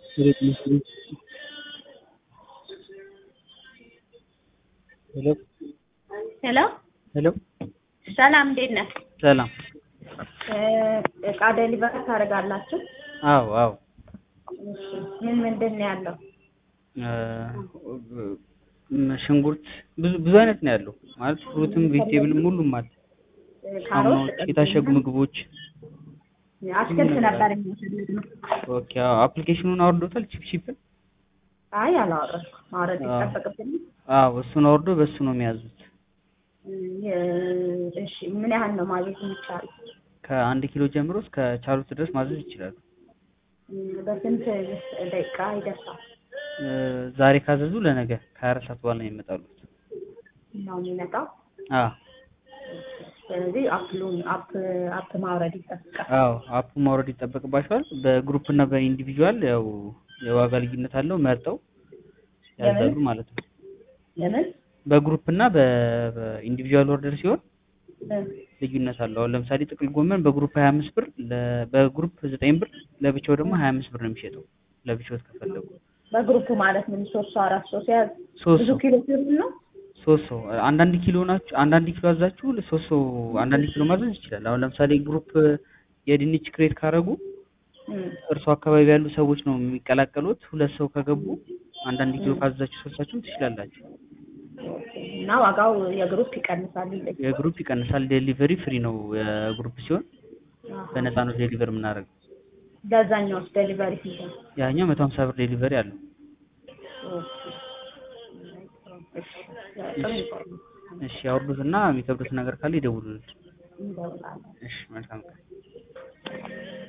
ሄሎ ሄሎ ሄሎ ሰላም፣ እንዴት ነህ? ሰላም። እቃ ዴሊቨር ታደርጋላችሁ? አዎ አዎ። እሺ፣ ምን ምንድን ነው ያለው? ሽንኩርት ብዙ ብዙ አይነት ነው ያለው ማለት ፍሩትም ቬጅቴብልም ሁሉም አለ። ካሮት፣ ሳሙናዎች፣ የታሸጉ ምግቦች። አትክልት ነበር የሚፈልግነው። ኦኬ አዎ። አፕሊኬሽኑን አውርዶታል ቺፕ ቺፕን? አይ አላወረድኩም። ማውረድ አዎ። ይጠበቅብኝ። አዎ እሱን አውርዶ በሱ ነው የሚያዙት። እሺ፣ ምን ያህል ነው ማዘዝ የሚቻለው? ከአንድ ኪሎ ጀምሮ እስከ ቻሉት ድረስ ማዘዝ ይችላሉ። በስንት ደቂቃ ይደርሳል እ ዛሬ ካዘዙ ለነገ ከሀያ አራት ሰዓት በኋላ ነው የሚመጣሉት። ነው የሚመጣው? አዎ ስለዚህ አፕሉን አፕ አፕ ማውረድ ይጠብቃል። አዎ አፑ ማውረድ ይጠበቅባቸዋል። በግሩፕ እና በኢንዲቪዥዋል ያው የዋጋ ልዩነት አለው መርጠው ያዛሉ ማለት ነው። ለምን በግሩፕ እና በ- በኢንዲቪዥዋል ኦርደር ሲሆን ልዩነት አለው። አሁን ለምሳሌ ጥቅል ጎመን በግሩፕ 25 ብር ለ- በግሩፕ 9 ብር ለብቻው ደግሞ 25 ብር ነው የሚሸጠው ለብቻው ከፈለጉ በግሩፕ ማለት ምን ሶስት ሰው አራት ሰው ሲያዝ ሶስት ብዙ ሰው ኪሎ ሲሆን ነው? ሶስት ሰው አንዳንድ ኪሎ ናችሁ አንዳንድ ኪሎ አዛችሁ ሶስት ሰው አንዳንድ ኪሎ ማዘዝ ይችላል። አሁን ለምሳሌ ግሩፕ የድንች ክሬት ካረጉ እም፣ እርሱ አካባቢ ያሉ ሰዎች ነው የሚቀላቀሉት። ሁለት ሰው ከገቡ አንዳንድ ኪሎ ካዘዛችሁ ሶስታችሁም ትችላላችሁ። እና ዋጋው የግሩፕ ይቀንሳል ይለኝ። የግሩፕ ይቀንሳል። ዴሊቨሪ ፍሪ ነው የግሩፕ ሲሆን በነፃ ነው ዴሊቨር የምናደርገው። በዛኛውስ ዴሊቨሪ ስንት ነው? ያኛው መቶ ሀምሳ ብር ዴሊቨሪ አለው። እሺ፣ ጥሩ ይቆያል። እሺ ያወርዱት እና የሚከብዱት ነገር ካለ ይደውሉልን። እንደውላለን። እሺ መልካም ቀን።